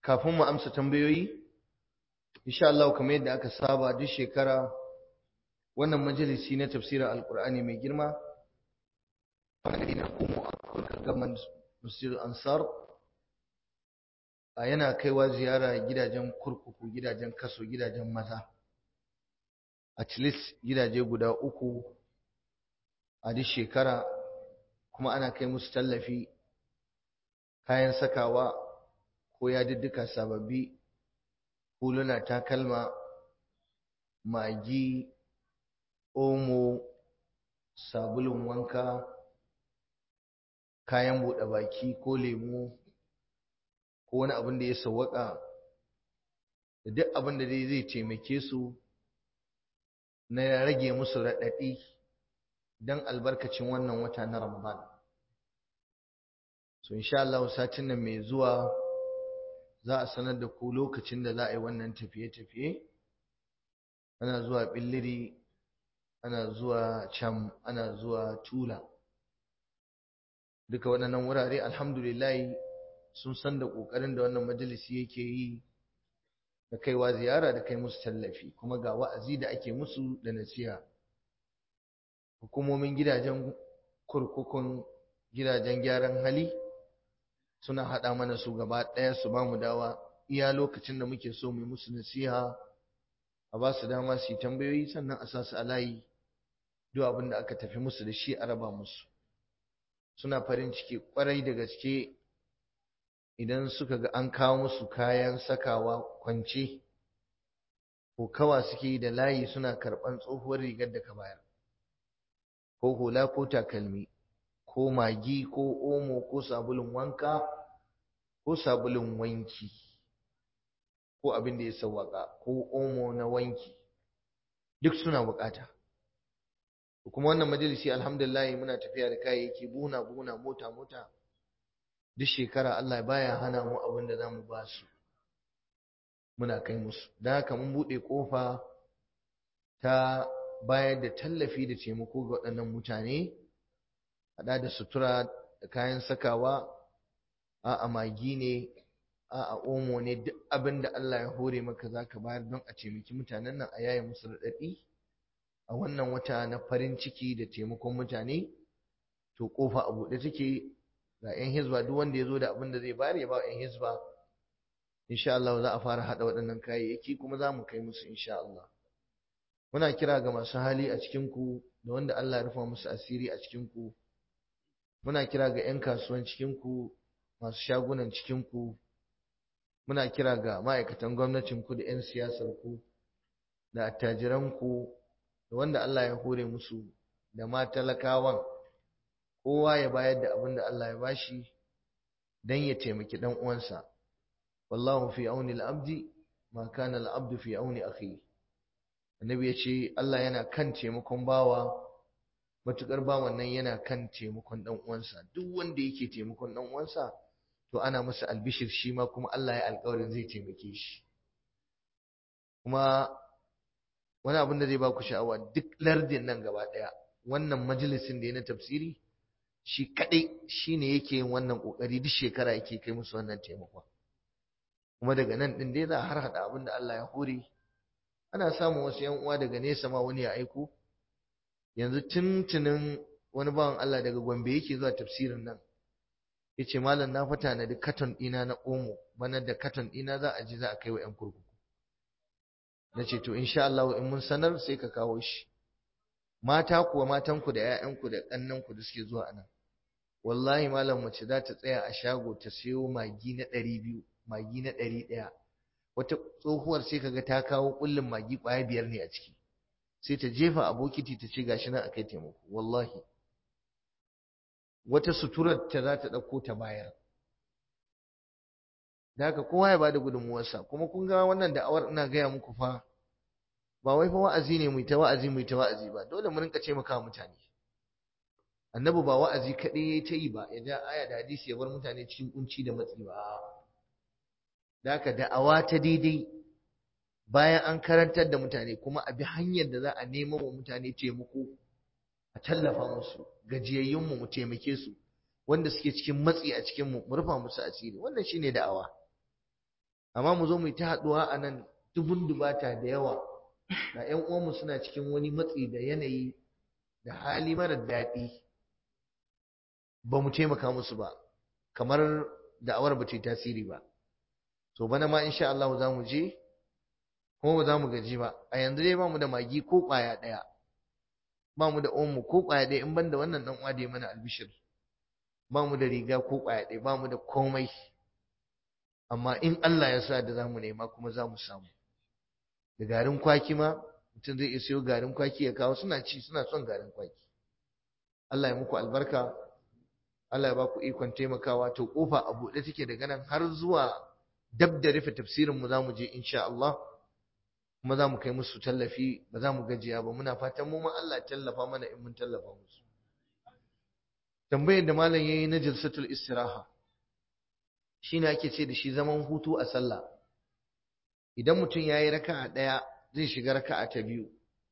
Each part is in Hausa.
kafin mu amsa tambayoyi insha Allah kamar yadda aka saba duk shekara wannan majalisi na tafsirin alkur'ani mai girma na kuma a gaman masjid ansar a yana kaiwa ziyara gidajen kurkuku gidajen kaso gidajen maza at least gidaje guda uku a duk shekara kuma ana kai musu tallafi kayan sakawa ko yadiddika sababbi huluna takalma magi omo sabulun wanka kayan buɗe baki ko lemu ko wani abin da ya sawwaka da duk abin da dai zai taimake su na rage musu raɗaɗi don albarkacin wannan wata na ramadan so insha Allah satin nan mai zuwa za a sanar da ku lokacin da za a yi wannan tafiye-tafiye ana zuwa billiri ana zuwa cam ana zuwa tula duka waɗannan wurare alhamdulillah sun san da ƙoƙarin da wannan majalisi yake yi da kaiwa ziyara da kai musu tallafi kuma ga wa'azi da ake musu da nasiha hukumomin gidajen kurkukun gidajen gyaran hali suna haɗa mana su gaba ɗaya su ba mu dawa iya lokacin da muke so mu musu nasiha a ba su dama su yi tambayoyi sannan a sa su a layi duk abin da aka tafi musu da shi a raba musu suna farin ciki kwarai da gaske idan suka ga an kawo musu kayan sakawa kwance ko kawa suke da layi suna karɓan tsohuwar rigar da ka bayar ko hula ko takalmi ko magi ko omo ko sabulun wanka ko sabulun wanki ko abin da ya sawwaka ko omo na wanki duk suna bukata kuma wannan majalisi alhamdulillah muna tafiya da kayayyaki buna buna mota mota duk shekara Allah baya hana mu abin da zamu ba su muna kai musu don haka mun buɗe ƙofa ta bayar da tallafi da taimako ga waɗannan mutane haɗa da sutura da kayan sakawa a magi ne a omo ne duk abin da Allah ya hore maka za ka bayar don a taimaki mutanen nan a yaye musu raɗaɗi a wannan wata na farin ciki da taimakon mutane to ƙofa a buɗe take ga 'yan hizba duk wanda ya zo da abin da zai bayar ya ba 'yan hizba insha Allah za a fara haɗa waɗannan kayayyaki kuma za mu kai musu insha Allah muna kira ga masu hali a cikinku da wanda Allah ya rufa musu asiri a cikinku muna kira ga 'yan kasuwan cikinku masu shagunan cikinku muna kira ga ma'aikatan gwamnatinku da 'yan siyasarku da attajiranku da wanda Allah ya hore musu da ma talakawan kowa ya bayar da abin da Allah ya bashi don ya taimaki ɗan uwansa wallahu fi auni al-abdi ma kana al-abdu fi auni akhihi annabi ya ce Allah yana kan taimakon bawa matukar bawan nan yana kan taimakon dan uwansa duk wanda yake taimakon dan uwansa to ana masa albishir shi ma kuma Allah ya alƙawarin zai taimake shi kuma wani abin da zai ba ku sha'awa duk lardin nan gaba ɗaya wannan majalisin da ya na tafsiri shi kaɗai shine yake yin wannan ƙoƙari duk shekara yake kai musu wannan taimakon kuma daga nan ɗin dai za a har haɗa abin da Allah ya hore ana samun wasu yan uwa daga nesa ma wani ya aiko yanzu tuntunin wani bawan Allah daga Gombe yake zuwa tafsirin nan yace malam na fata na da katon ɗina na omo bana da katon ɗina za a ji za a kai wa yan kurkuku nace to insha Allah in mun sanar sai ka kawo shi mata kuwa matanku da ƴaƴanku da ƙannanku da suke zuwa anan wallahi malam mace za ta tsaya a shago ta siyo magi na ɗari biyu magi na ɗari ɗaya wata tsohuwar sai kaga ta kawo kullun magi kwaya biyar ne a ciki sai ta jefa a bokiti ta ce gashi nan akai taimako wallahi wata suturar ta za ta ɗauko ta bayar da haka kowa ya bada gudunmuwarsa kuma kun ga wannan da'awar ina gaya muku fa ba wai fa wa'azi ne mu ta wa'azi mu ta wa'azi ba dole mu rinka ce maka mutane annabi ba wa'azi kaɗai yayi ta yi ba ya ja aya da hadisi ya bar mutane cikin kunci da matsi ba da haka da'awa ta daidai bayan an karantar da mutane kuma a bi hanyar da za a nemo wa mutane taimako a tallafa musu gajiyayyunmu mu taimake su wanda suke cikin matsi a cikin mu mu rufa musu asiri wannan shine da'awa amma mu zo mu yi ta haɗuwa a nan dubun dubata da yawa ga 'yan uwanmu suna cikin wani matsi da yanayi da hali mara daɗi ba mu taimaka musu ba kamar da'awar ba ta yi tasiri ba to bana ma insha Allah za mu je kuma ba za mu gaji ba a yanzu dai ba mu da magi ko ƙwaya ɗaya ba mu da omo ko ƙwaya ɗaya in ban da wannan ɗan uwa da ya mana albishir ba mu da riga ko ƙwaya ɗaya ba mu da komai amma in Allah ya sa da za mu nema kuma za mu samu da garin kwaki ma mutum zai iya siyo garin kwaki ya kawo suna ci suna son garin kwaki Allah ya muku albarka Allah ya ba ku ikon taimakawa to kofa a buɗe take daga nan har zuwa dab da rufe tafsirin mu zamu je insha Allah kuma zamu kai musu tallafi ba za mu gajiya ba muna fatan mu ma Allah ya tallafa mana in mun tallafa musu tambayar da malam yayi na jalsatul istiraha shine ake ce da shi zaman hutu a sallah idan mutum yayi raka'a daya zai shiga raka'a ta biyu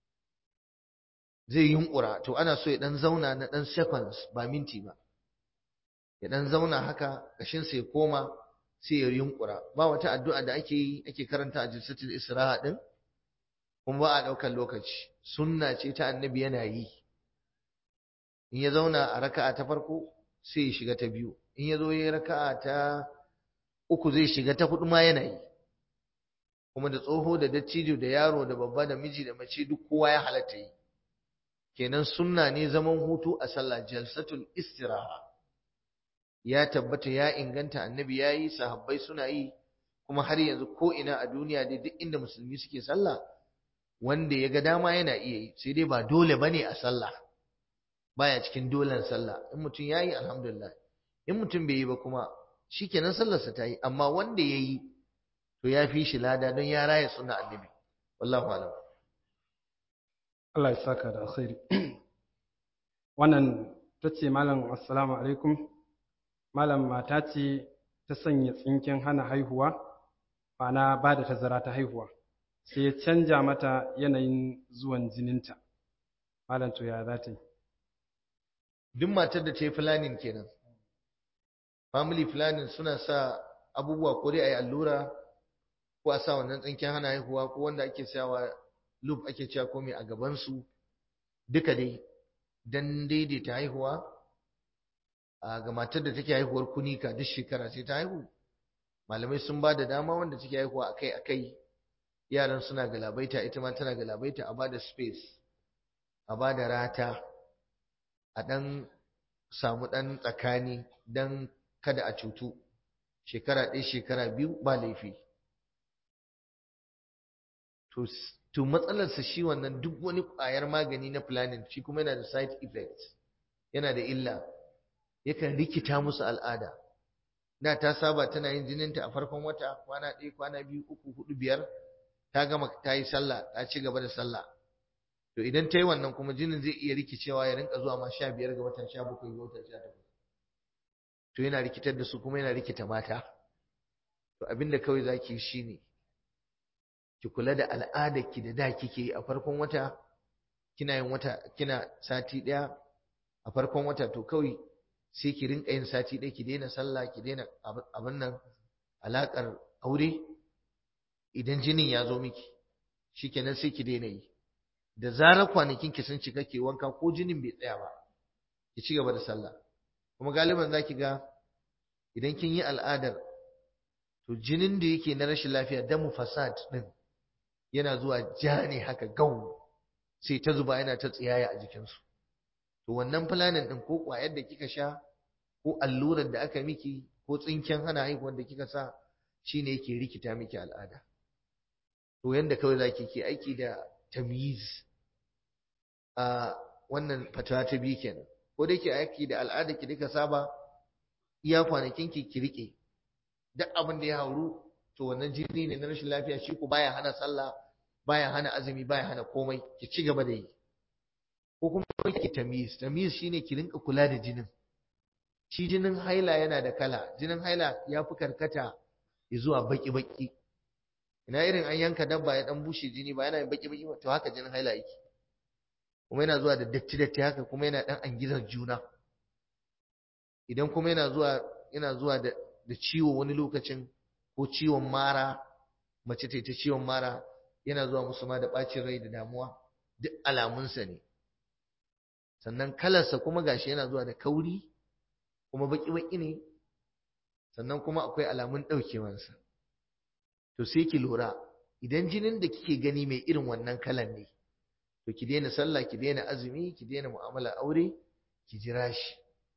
zai yunkura to ana so ya dan zauna na dan seconds ba minti ba ya dan zauna haka kashin sai koma sai ya yunkura ba wata addu'a da ake yi ake karanta a jinsatul isra'a din kuma ba a daukar lokaci sunna ce ta annabi yana yi in ya zauna a raka'a ta farko sai ya shiga ta biyu in ya zo ya raka'a ta uku zai shiga ta hudu ma yana yi kuma da tsoho da dattijo da yaro da babba da miji da mace duk kowa ya halatta yi kenan sunna ne zaman hutu a sallah jalsatul istiraha ya tabbata ya inganta annabi ya yi sahabbai suna yi kuma har yanzu ko ina a duniya dai duk inda musulmi suke sallah wanda ya ga dama yana iya yi sai dai ba dole bane a sallah baya cikin dolen sallah in mutum ya yi alhamdulillah in mutum bai yi ba kuma shikenan sallarsa ta yi amma wanda ya yi to ya fi shi lada don ya raya suna annabi wallahu alam Allah ya saka da alkhairi wannan ta ce malam assalamu alaikum malam mata ce ta sanya tsinken hana haihuwa ma'ana ba da tazara ta haihuwa sai ya canja mata yanayin zuwan jininta malam to ya za ta yi duk matar da ta yi planning kenan family planning suna sa abubuwa ko dai a yi allura ko a sa wannan tsinken hana haihuwa ko wanda ake sawa loop ake cewa komai a gabansu duka dai don daidaita haihuwa a ga matar da take haihuwar kunika duk shekara sai ta haihu malamai sun ba da dama wanda take haihuwa akai akai yaran suna galabaita ita ma tana galabaita a bada space a bada rata a dan samu dan tsakani dan kada a cutu shekara ɗaya shekara biyu ba laifi to matsalarsa shi wannan duk wani ƙwayar magani na planning shi kuma yana da side effects yana da illa yakan rikita musu al'ada da ta saba tana yin jininta a farkon wata kwana ɗaya kwana biyu uku hudu biyar ta gama ta yi sallah ta ci gaba da sallah to idan ta yi wannan kuma jinin zai iya rikicewa ya rinka zuwa ma sha biyar ga watan sha bakwai ga watan sha takwas to yana rikitar da su kuma yana rikita mata to abinda kawai zaki yi shine ki kula da al'adarki da da kike yi a farkon wata kina yin wata kina sati ɗaya a farkon wata to kawai sai ki rinka yin sati ɗaya ki daina sallah ki daina abin nan alaƙar aure idan jinin ya zo miki shikenan sai ki daina yi da zarar kwanakin ki sun cika ke wanka ko jinin bai tsaya ba ki ci gaba da sallah kuma galiban zaki ga idan kin yi al'adar to jinin da yake na rashin lafiya damu fasad din yana zuwa ja ne haka gau sai ta zuba yana ta tsiyaya a jikinsu to wannan fulanin din ko kwayar da kika sha ko allurar da aka miki ko tsinken hana haihuwar da kika sa shine yake rikita miki al'ada to yanda kawai zaki ke aiki da tamyiz a wannan fatawa ta biyu kenan ko da yake aiki da al'ada ki duka saba iya kwanakin ki ki rike duk abin da ya hauru to wannan jini ne na rashin lafiya shi ko baya hana sallah baya hana azumi baya hana komai ki ci gaba da yi ko kuma ki tamyiz tamyiz shine ki rinka kula da jinin shi jinin haila yana da kala jinin haila ya fi karkata zuwa baki baki ina irin an yanka dabba ya dan bushe jini ba yana baki baki to haka jinin haila yake kuma yana zuwa da datti datti haka kuma yana dan angizar juna idan kuma yana zuwa yana zuwa da da ciwo wani lokacin ko ciwon mara mace ta ciwon mara yana zuwa musu ma da ɓacin rai da damuwa duk alamunsa ne sannan kalarsa kuma gashi yana zuwa da kauri kuma baki-baki ne sannan kuma akwai alamun ɗaukewansa to sai ki lura idan jinin da kike gani mai irin wannan kalan ne to ki daina sallah ki daina azumi ki daina mu'amala aure ki jira shi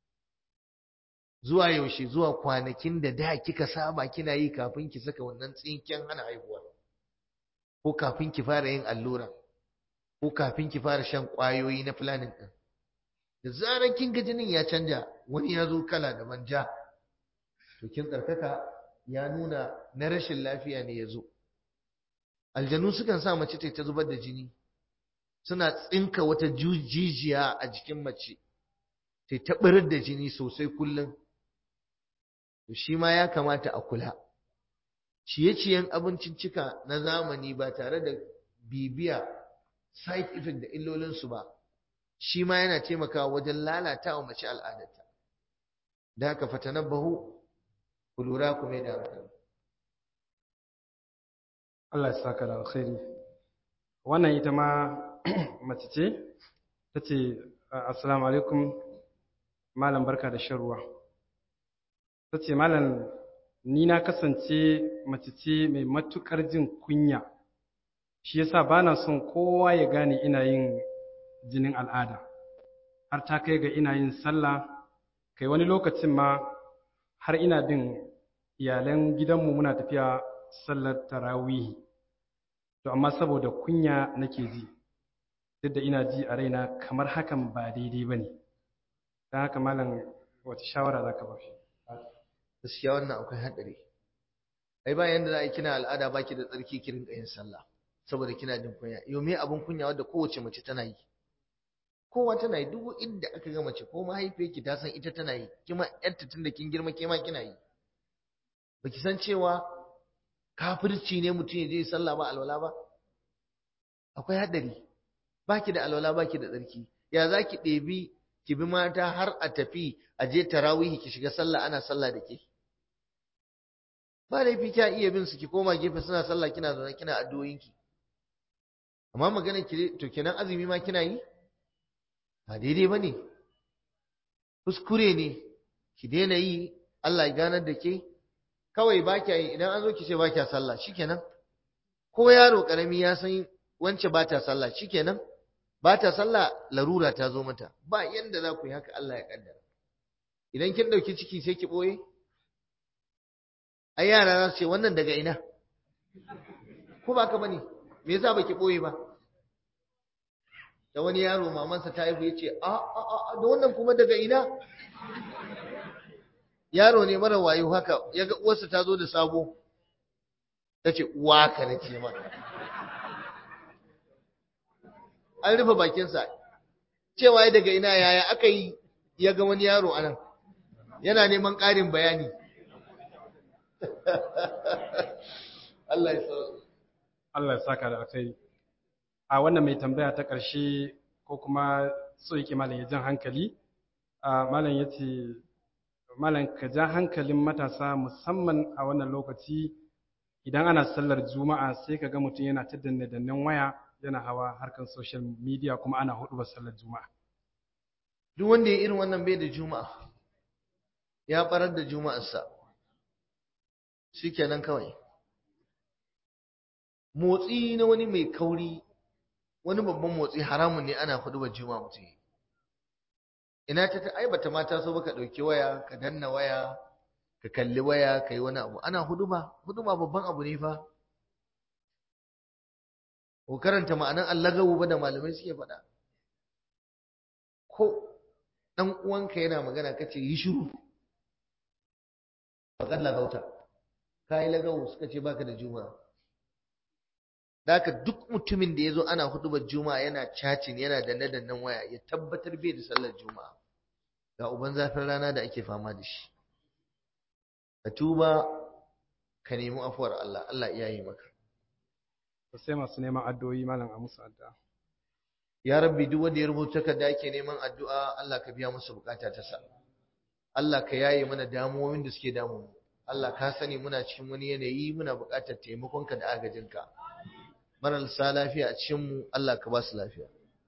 zuwa yaushe zuwa kwanakin da da kika saba kina yi kafin ki saka wannan tsinken hana haihuwa ko kafin ki fara yin allura ko kafin ki fara shan ƙwayoyi na planning ɗin da zarar kin ga jinin ya canja wani ya zo kala da manja to kin tsarkaka ya nuna na rashin lafiya ne ya zo aljanu sukan sa mace ta zubar da jini suna tsinka wata jijiya a jikin mace ta taɓarar da jini sosai kullum to shi ma ya kamata a kula ciye-ciyen abinciccika na zamani ba tare da bibiya side effect da illolinsu ba shi ma yana taimakawa wajen lalata wa mace al'adarta da haka fatanabbahu ku lura ku mai da hankali Allah ya saka da alkhairi wannan ita ma mace ce ta ce assalamu alaikum malam barka da shan ruwa ta ce malam ni na kasance mace ce mai matuƙar jin kunya shi yasa ba na son kowa ya gane ina yin jinin al'ada har ta kai ga ina yin sallah kai wani lokacin ma har ina bin iyalan gidanmu muna tafiya sallar tarawihi to amma saboda kunya nake ji duk da ina ji a raina kamar hakan ba daidai ba ne don haka malam wata shawara za ka ba shi gaskiya wannan akwai haɗari ai ba yanda za a yi kina al'ada baki da tsarki ki rinka yin sallah saboda kina jin kunya yau me abin kunya wanda kowace mace tana yi kowa tana yi duk inda aka ga mace ko mahaifiyarki ta san ita tana yi kima yarta tun da kin girma kima kina yi baki san cewa kafirci ne mutum ya je sallah ba alwala ba akwai haɗari baki da alwala baki da tsarki ya za ki ɗebi ki bi mata har a tafi a je tarawihi ki shiga sallah ana sallah da ke ba laifi kya iya bin su ki koma gefe suna sallah kina zaune kina addu'o'inki amma magana ki to kenan azumi ma kina yi ba daidai bane kuskure ne ki daina yi Allah ya ganar da ke kawai ba kya yi idan an zo ki ce ba kya sallah shikenan ko yaro karami ya san wance ba ta sallah shikenan ba ta sallah larura ta zo mata ba yanda za ku yi haka Allah ya kaddara idan kin dauki ciki sai ki boye ai yara za su ce wannan daga ina ko ba ka bane me yasa baki boye ba da wani yaro mamansa ta haihu yace a a a da wannan kuma daga ina yaro ne mara wayo haka yaga uwarsa ta zo da sabo tace uwa ka nace maka an rufe bakinsa cewa daga ina yaya aka yi ya ga wani yaro anan yana neman ƙarin bayani Allah ya sauke Allah ya saka da alkhairi a wannan mai tambaya ta ƙarshe ko kuma so yake malam ya jan hankali a malam ya ce malam ka ja hankalin matasa musamman a wannan lokaci idan ana sallar juma'a sai ka ga mutum yana ta danne dannen waya yana hawa harkar social media kuma ana hudu ba sallar juma'a duk wanda ya irin wannan bai da juma'a ya barar da juma'arsa shikenan kawai motsi na wani mai kauri wani babban motsi haramun ne ana hudu ba juma'a mutum ina ta ai bata mata so baka dauki waya ka danna waya ka kalli waya ka yi wani abu ana huduma huduma babban abu ne fa ko karanta ma'anan allagawu ba da malamai suke faɗa ko ɗan uwanka yana magana kace yi shiru faƙar lagauta ka yi lagawu suka ce baka da juma'a da haka duk mutumin da ya zo ana hudubar juma'a yana cacin yana danne-dannen waya ya tabbatar bai da sallar juma'a ga uban zafin rana da ake fama da shi ka tuba ka nemi afuwar Allah Allah iya yi maka sai masu neman addu'o'i malam a musu addu'a ya rabbi duk wanda ya rubuta ka da yake neman addu'a Allah ka biya musu bukata ta sa Allah ka yaye mana damuwoyin da suke damu Allah ka sani muna cikin wani yanayi muna buƙatar taimakonka da agajinka marasa lafiya a cikinmu Allah ka ba su lafiya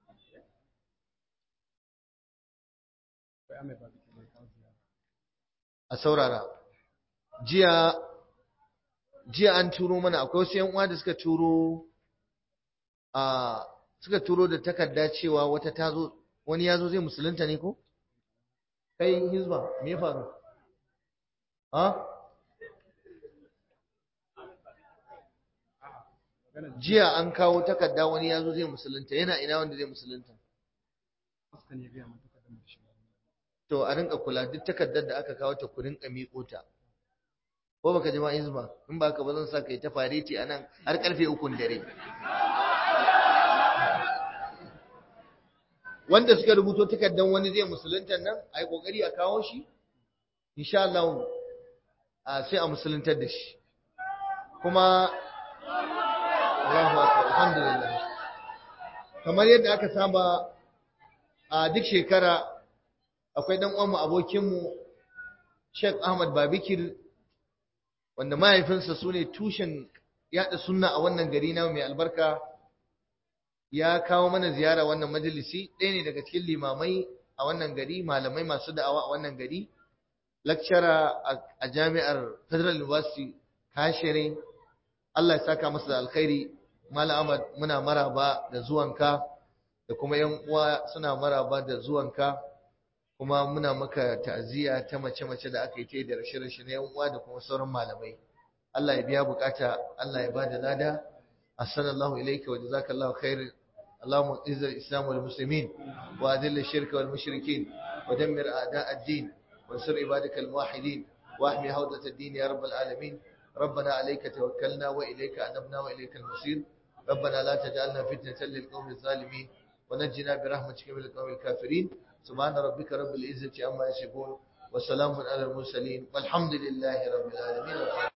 a saurara jiya jiya an turo mana akwai wasu yan uwa da suka turo a suka turo da takarda cewa wata tazo wani yazo zai musulunta ne ko kai hizba me ya faru ha jiya an kawo takarda wani yazo zai musulunta yana ina wanda zai musulunta to a rinka kula duk takardar da aka kawo ta ku rinka miƙo ta ko baka ji ma hizba in ba ka ba zan sa kai ta fareti anan har karfe ukun dare wanda suka rubuto takardar wani zai musulunta nan ai kokari a kawo shi insha Allah a sai a musuluntar da shi kuma Allahu akbar alhamdulillah kamar yadda aka saba a duk shekara akwai dan uwanmu abokinmu Sheikh Ahmad Babikir wanda mahaifinsa su ne tushen yaɗa sunna a wannan gari na mai albarka ya kawo mana ziyara wannan majalisi ɗaya ne daga cikin limamai a wannan gari malamai masu da'awa a wannan gari lakcara a jami'ar federal university kashere Allah ya saka masa da alkhairi Malam Ahmad muna maraba da zuwanka da kuma yan uwa suna maraba da zuwanka kuma muna maka ta'aziyya ta mace-mace da aka yi ta da rashe-rashe na yan uwa da kuma sauran malamai Allah ya biya bukata Allah ya bada lada assalamu ilayka wa jazakallahu khair اللهم اعز الاسلام والمسلمين واذل الشرك والمشركين ودمر اعداء الدين وانصر عبادك الموحدين واحمي هودة الدين يا رب العالمين ربنا عليك توكلنا واليك انبنا واليك المصير ربنا لا تجعلنا فتنة للقوم الظالمين ونجنا برحمتك من القوم الكافرين سبحان ربك رب العزة عما يصفون وسلام على المرسلين والحمد لله رب العالمين